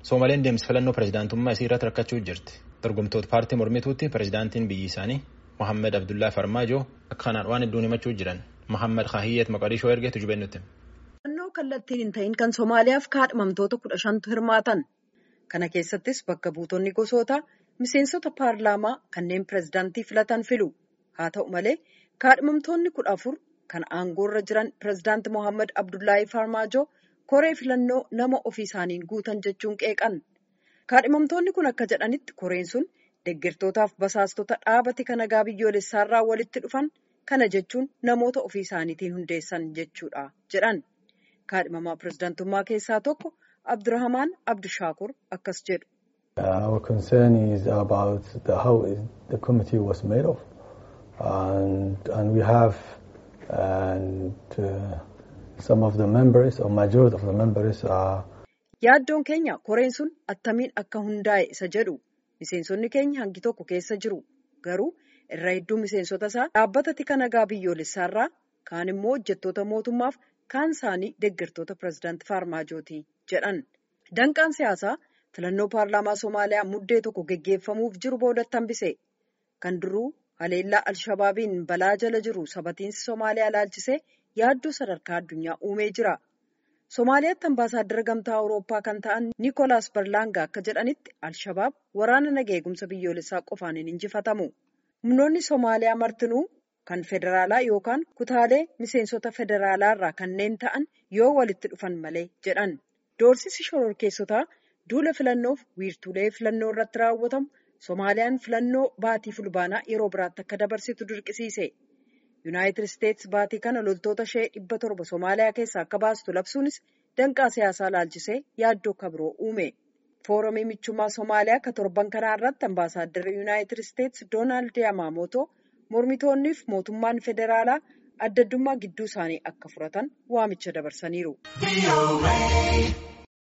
Soomaleen deemsa filannoo pirezidaantummaa isii irratti rakkachuu jirti. Dorgomtoota paartii mormituutti pirezidaantiin biyyi isaanii Mohaammed Abdullaa Farmaajoo akka kanaan waan hedduun himachuu jiran. Mohaammed Kaahiyyeet Maqadishoo ergeetu jubennutti. Filannoo kallattiin hin ta'in kan Somaaliyaaf kaadhimamtoota kudha shantu hirmaatan. Kana keessattis bakka buutonni gosoota miseensota paarlaamaa kanneen pirezidaantii filatan filu. Haa ta'u malee kaadhimamtoonni kudha afur kan aangoorra jiran pirezidaanti Mohaammed Abdullaahi Farmaajoo koree filannoo nama ofii isaaniin guutan jechuun qeeqan. Kaadhimamtoonni kun akka jedhanitti koreen sun deeggartootaaf basaastota dhaabati kan nagaa biyyoolessaarraa walitti dhufan kana jechuun namoota ofii isaaniitiin hundeessan jechuudha jedhan. Kaadhimamaa pirezidaantummaa keessaa tokko Abdurrahamaan Abdishaakur akkas jedhu. Our concern is about the, how the committee was made of and, and we have and, uh, some of the members or majority of the members are. Yaaddoon keenya koreen sun attamiin akka hundaa'e isa jedhu miseensonni keenya hangi tokko keessa jiru garuu irra hedduu miseensota isaa dhaabbata tika nagaa biyyoolessaarraa kaan immoo hojjettoota mootummaaf kaan isaanii deeggartoota pirezidaanti Faarmaajooti jedhan. Danqaan siyaasaa filannoo paarlaamaa Somaaliyaa muddee tokko geggeeffamuuf jiru boodatti hambise. Kan duruu haleellaa Alshabaabiin balaa jala jiru sabatiinsi Somaaliyaa ilaalchisee yaaddoo sadarkaa addunyaa uumee jira. Somaaliyaatti ambaasaaddara gamtaa Awurooppaa kan ta'an Niikoolaas Barlaangaa akka jedhanitti Alshabaab waraana nagaa eegumsa biyyoolessaa qofaan hin injifatamu. Humnoonni Somaaliyaa martinuu kan federaalaa yookaan kutaalee miseensota federaalaa irraa kanneen ta'an yoo walitti dhufan malee jedhan. Doorsisi shororkeessotaa duula filannoof wiirtuulee filannoo irratti raawwatamu Somaaliyaan filannoo baatii fulbaanaa yeroo biraatti akka dabarsitu dirqisiise. Yuunaayitid Isteetsi baatii kana loltoota ishee dhibba torba Somaaliyaa keessaa akka baastu labsuunis danqaa siyaasaa ilaalchisee yaaddoo akka biroo uume. Foorumii michummaa Somaaliyaa akka torban kanaa irratti ambaasaadarri Yuunaayitid Isteetsi Doonaald Yamaamootoo mormitoonniif mootummaan federaalaa adda addummaa gidduu isaanii akka furatan waamicha dabarsaniiru.